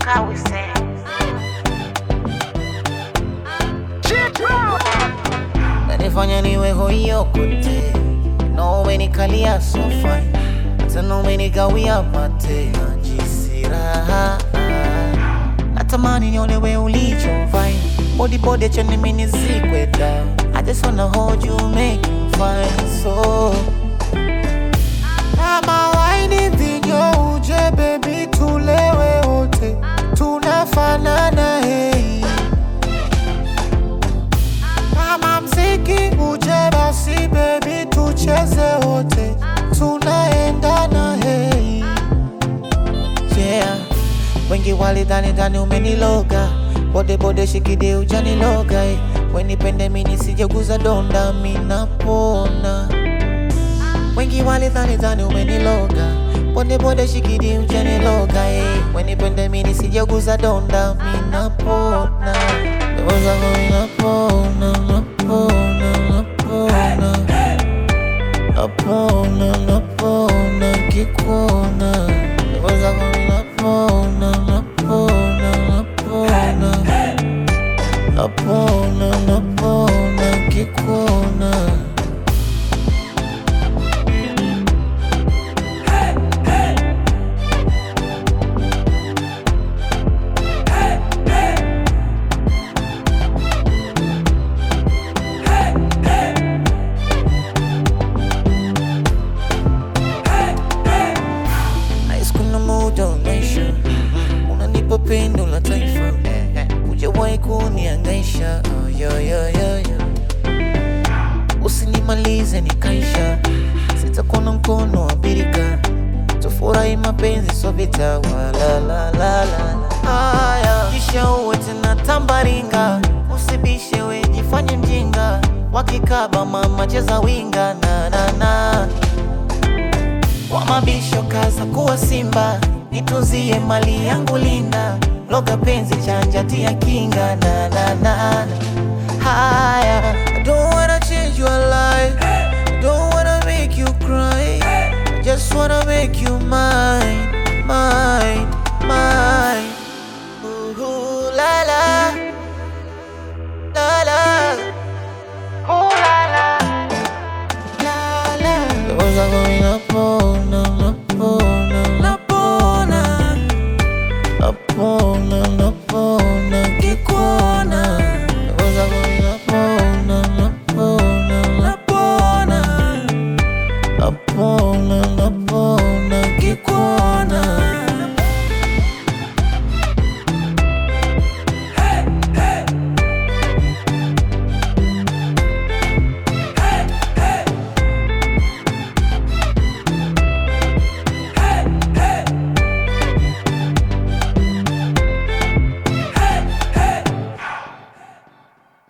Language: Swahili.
how we say. Nanifanya niwe hoyo kote No umenikalia so fine Tena umenigawia mate Najisi raha Natamani niolewe ulicho fine Body body chani mini zikwe down I just wanna hold you make you fine so Kama waini vinyo uje baby tulewe wote Tunafanana hey kama mziki uje basi baby tucheze wote tunaendana hey. Yeah. Wengi walidhani dhani umeniloga bode bode shikide ujaniloga eh. Wenipende mini sijeguza donda minapona Wengi walidhani dhani umeniloga bode bode shikidi ujaniloga eh. Wenipende mini sijeguza donda minapona Ndoto zako minapona napona napona napona napona kikuona Ndoto zako minapona napona napona napona napona kikuona Nice kuna muda unaisha, unanipa pendo la taifa, hujawahi kuniangaisha. Oh, yo, yo, yo, yo. Usinimalize nikaisha, sitakuwa mkono wa birika, tufurahi mapenzi so vita wala la la la. Haya, kisha uwe tena tambaringa, usibishe we jifanye mjinga, wakikaba mama cheza winga na na na wa mabisho kaza kuwa simba, nitunzie mali yangu linda, loga penzi chanja tia kinga na na na na. Haya, I don't wanna change your life,